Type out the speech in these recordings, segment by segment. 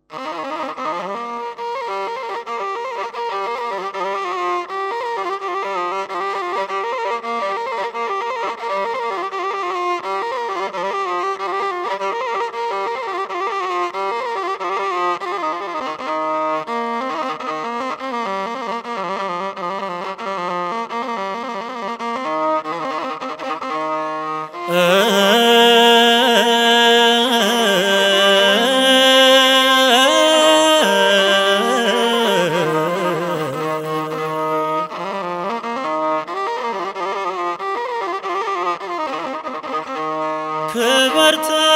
ክብር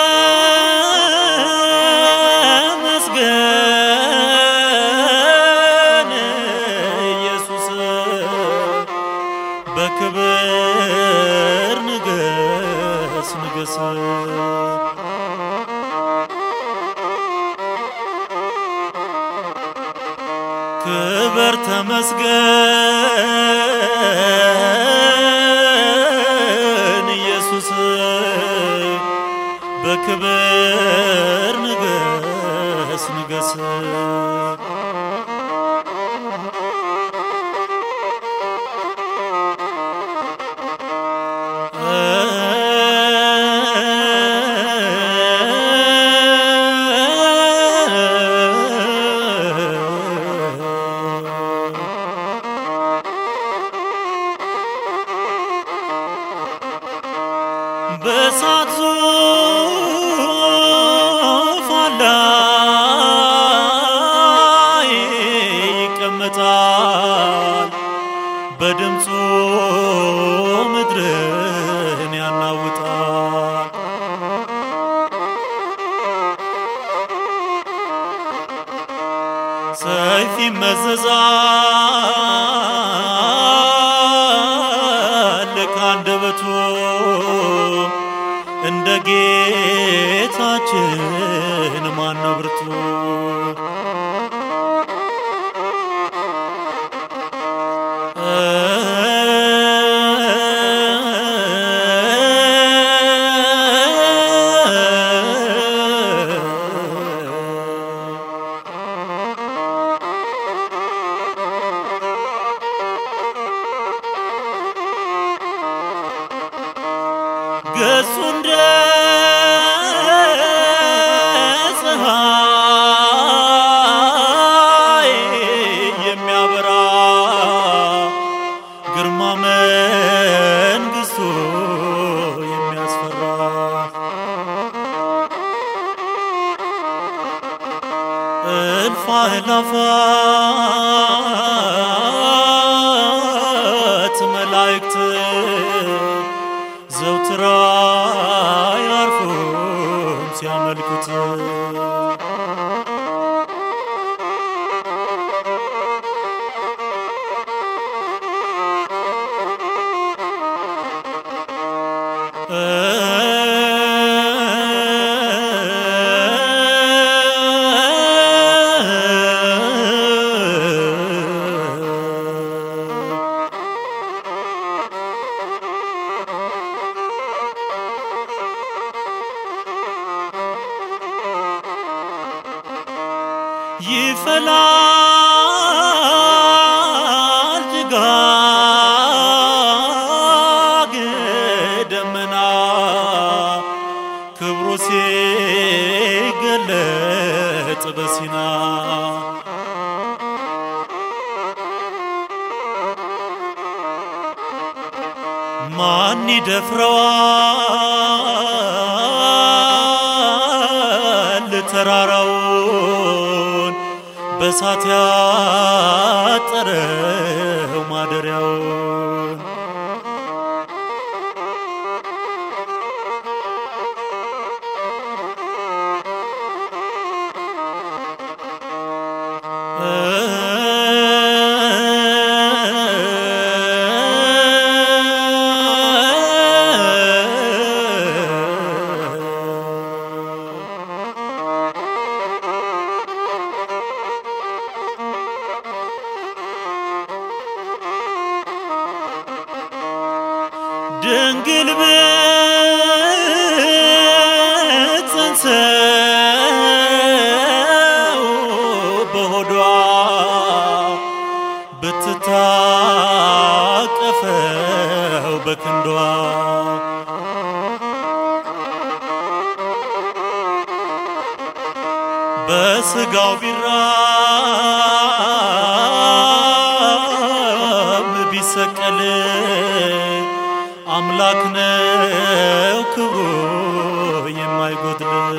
ተመስገን ኢየሱስ በክብር ንገስ ንገስ ክብር ተመስገን ኢየሱስ በክብር ንገስ ንገስ በእሳት ዙፋን ላይ ይቀመጣል፣ በድምፁ ምድርን ያናውጣል። ሰይፍ ይመዘዛል ከአንደበቱ እንደ ጌታችን ማነው ብርቱ? ገጹ እንደ ፀሐይ የሚያበራ ግርማ መንግሥቱ የሚያስፈራ እልፍ አእላፋት መላእክት ዘውትራ ያርፉም ሲያመልኩት ይፈላል ጭጋግ ደመና ክብሩ ሲገለጥ በሲና ማን ይደፍረዋል ተራራውን በሳት ያጠረው ማደሪያውን ድንግል ብትጸንሰው በስጋው ቢራብ ቢሰቀል አምላክ ነው ክብሩ የማይጎድል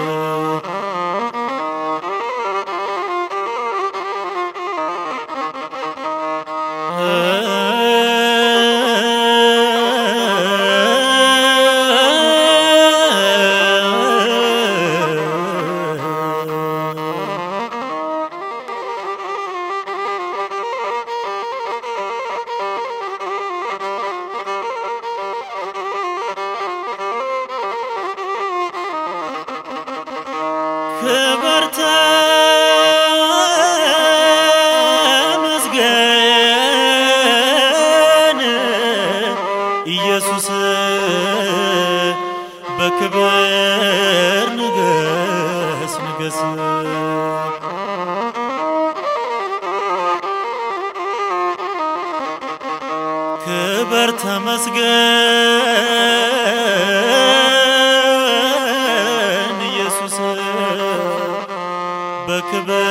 ክብር ተመስገን ኢየሱስ በክብር ንገስ ንገስ ክብር ተመስገን ኢየሱስ በክብር